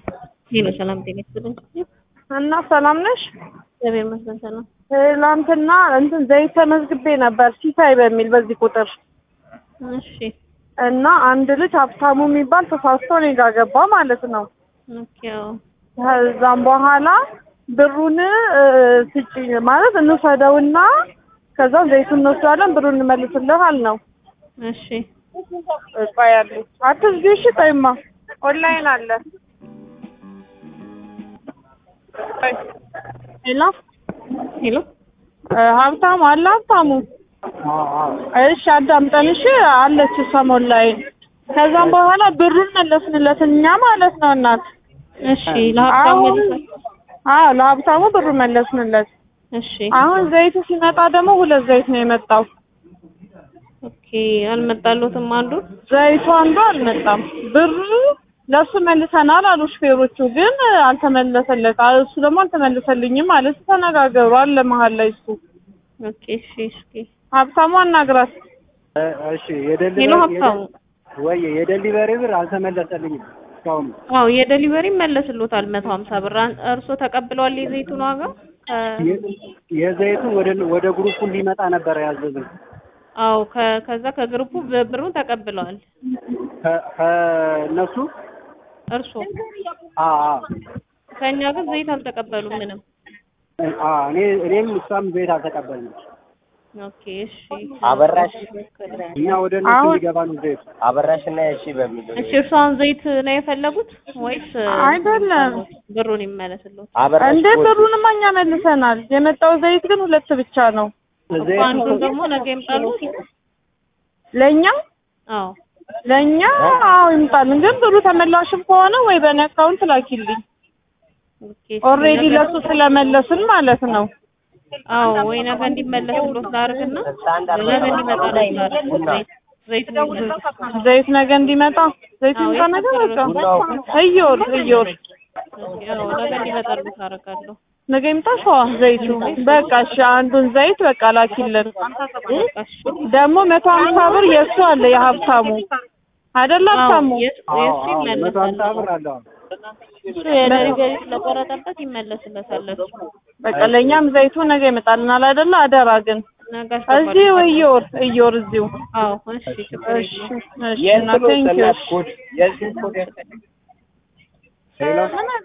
ሄሎ ሰላም ጤና ይስጥልኝ። እና ሰላም ነሽ? እግዚአብሔር ይመስገን ሰላም። ትላንትና እንትን ዘይት ተመዝግቤ ነበር ሲሳይ በሚል በዚህ ቁጥር እሺ እና አንድ ልጅ ሀብታሙ የሚባል ተሳስቶ እኔ ጋር ገባ ማለት ነው። ኦኬ አዎ። ከዛም በኋላ ብሩን እ፣ ስጪኝ ማለት እንውሰደውና ከዛ ዘይቱን እንወስዳለን ብሩን እንመልስልሃል ነው። እሺ ቆይ አለ አትዝጊ እሺ። ቆይማ ኦንላይን አለ። ቆይ ሄሎ ሄሎ እ፣ ሀብታሙ አለ ሀብታሙ እሺ አዳምጠን እሺ አለች እሷም ኦንላይን ከዛም በኋላ ብሩን መለስንለት እኛ ማለት ነው እናት እሺ ለሀብታሙ አሁን መልሰን አዎ ለሀብታሙ ብሩ መለስንለት እሺ አሁን ዘይቱ ሲመጣ ደግሞ ሁለት ዘይት ነው የመጣው ኦኬ አልመጣሎትም አንዱ ዘይቱ አንዱ አልመጣም ብሩ ለእሱ መልሰናል አሉ ሹፌሮቹ ግን አልተመለሰለት እሱ ደግሞ አልተመለሰልኝም ማለት ተነጋገሩ አለ መሀል ላይ እሱ ኦኬ እሺ እስኪ ሀብታሙ አናግራት እ- እሺ ሄሎ የደሊቨሪ ሀብታሙ ወይ የደሊቨሪ ብር አልተመለሰልኝም እስካሁን። አዎ የደሊቨሪ መለስሎታል መቶ ሀምሳ ብር አን- እርሶ ተቀብለዋል የዘይቱን ዋጋ ከ- የ- የዘይቱን ወደ ወደ ግሩፑ እንዲመጣ ነበረ ያዘዝን አዎ ከ- ከዛ ከግሩፑ ብ- ብሩን ተቀብለዋል ከ- ከእነሱ እርሶ አ አ ከእኛ ግን ዘይት አልተቀበሉም ምንም አ እኔ እኔም እሷም ዘይት አልተቀበልንም። ኦኬ እሺ አበራሽ እኛ ወደ እነሱ አሁን- እንዲገባ ነው ዘይቱ። አበራሽ እና እሺ በሚል እሺ እርሷን ዘይት ነው የፈለጉት ወይስ አይደለም። ብሩን ይመለስሎት? አበራሽ እንዴ ብሩንማ እኛ መልሰናል የመጣው ዘይት ግን ሁለት ብቻ ነው ዘይቱ አንዱን ደግሞ ነገ ይምጣሉት? ለእኛ አዎ ለእኛ አዎ ይምጣልን ግን ብሩ ተመላሽም ከሆነ ወይ በእኔ አካውንት ላኪልኝ ኦኬ እሺ፣ ኦልሬዲ ነገ- ለሱ ስለመለስን ማለት ነው አዎ ወይ ነገ እንዲመለስሎት ላድርግና ነገ እንዲመጣ ላድርግ ዘይት ዘይት እንዲመለስ ዘይት ነገ እንዲመጣ ዘይት አዎ፣ ይምጣ ነገ የከበረ በቃ እዮር እዮር ኦኬ፣ አዎ ነገ እንዲመጣሉት አደርጋለሁ። ነገ ይምጣ ሸዋ ዘይቱ በቃ እሺ አንዱን ዘይት በቃ ላኪልን በቃ እሺ። ደግሞ መቶ ሀምሳ ብር የእሱ አለ የሀብታሙ አይደለ አዎ ሀብታሙ የስ- አዎ የሱ አዎ መቶ ሀምሳ ይመለሳል። ብር አለው። እሱ የደሊቨሪ ስለቆረጠበት ይመለስለታል እሱ። በቃ ለእኛም ዘይቱ ነገ ይመጣልናል አይደለ አደራ ግን ነገ እዚሁ አስገባለሁ። እዮር እዮር እዚሁ አዎ እሺ ችግር እሺ የለውም። እሺ እና የእንትኑ ቴንኪው እናት ኮድ የዚህ ኮድ ሄሎ